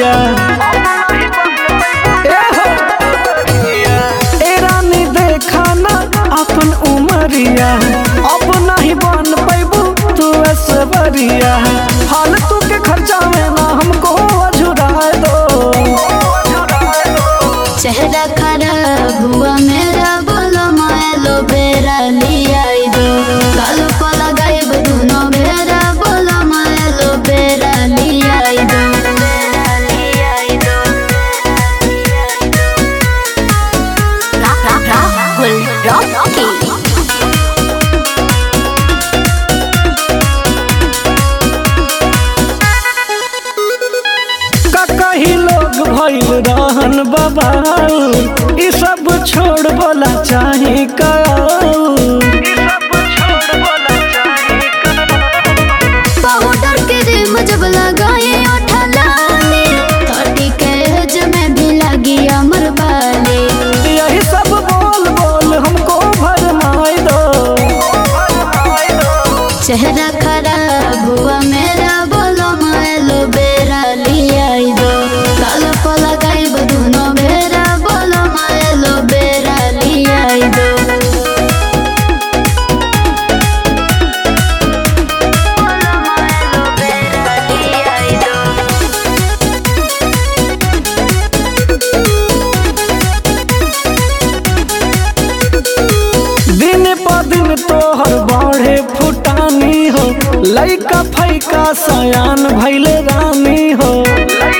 उमरिया ए हो। ए रानी देखा ना अपन उमरिया अब नहीं बन पैबू तू ऐश्वर्या फालतू के खर्चा में ना हमको अझुराए दो चेहरा खराब हुआ मेरा बोलो मायलो बेरा लिया दो कालो को लगाइब दुनो बेरा बोलो मायलो बेरा लिया दो राहुल रॉकी का कही लोग भइल रहन बाबा ई सब छोड़ बोला चाहे का पाउडर के रिम जब लगाए ओठा लाले थर्टी के एज में भी लगी अमर बाले यही सब बोल बोल हमको भरमाए दो चेहरा खराब हुआ मेरा बोलो मायलो बेरा लिया दो कालो को लगाइब दुनो बेरा बोलो मायलो बेरा लिया दो बोलो मायलो बेरा लिया दो दिन प दिन तोहर बढ़े फुटानी हो लइका फैका सयान भैले रानी हो